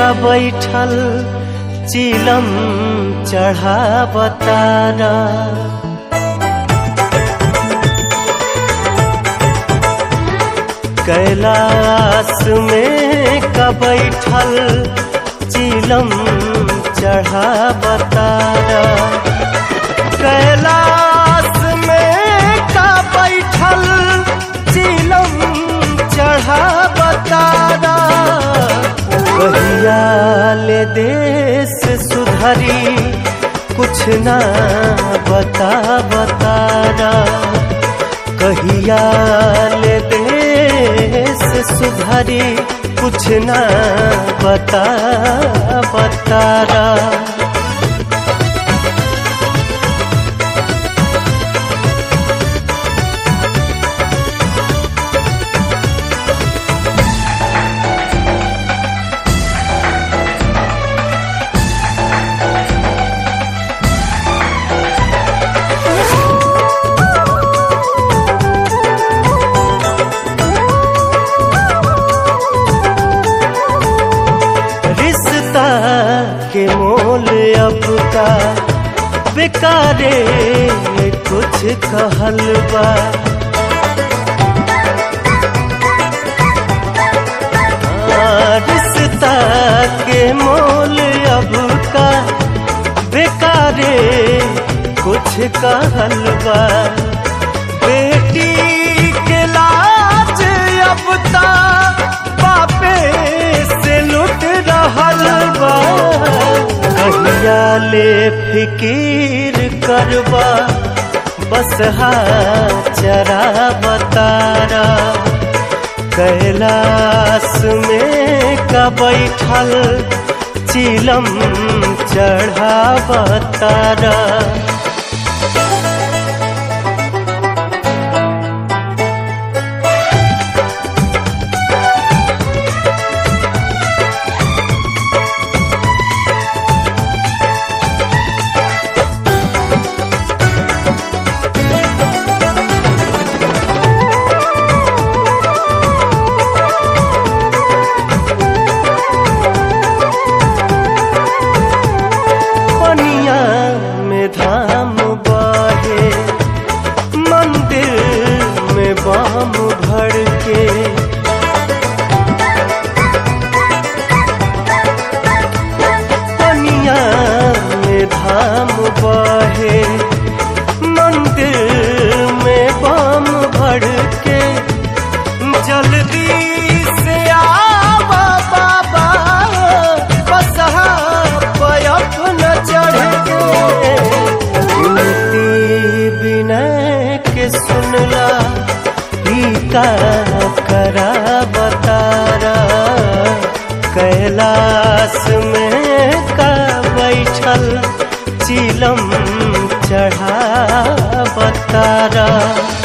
का बैठल चिलम चढ़ा बतारा कैलाश में का बैठल चिलम चढ़ा बतारा कैलाश में का बैठल चिलम चढ़ा बतारा कहिया ले देश सुधरी कुछ ना बता बतारा कहिया ले देश सुधरी कुछ ना बता बतारा रिश्ता के मोल अब का बेकारे कुछ कहल बा हाँ, रिश्ता के मोल अब का बेकारे कुछ कहल बा बेटी के लाज अब ता बापे से लुट रहल बा कहिया ले फिकीर करबा बस चरा बतारा कैलाश में का बैठल चिलम चढ़ा बतारा पनिया में धाम बहे मंदिर में बाम भर के पनिया में धाम बहे मंदिर में बाम भर के जल्दी से आवा बाबा बसहा पयप न चढ़ के विनती विनय के सुनला पीता करा बतारा कैलाश में का बैठल चिलम चढ़ा बतारा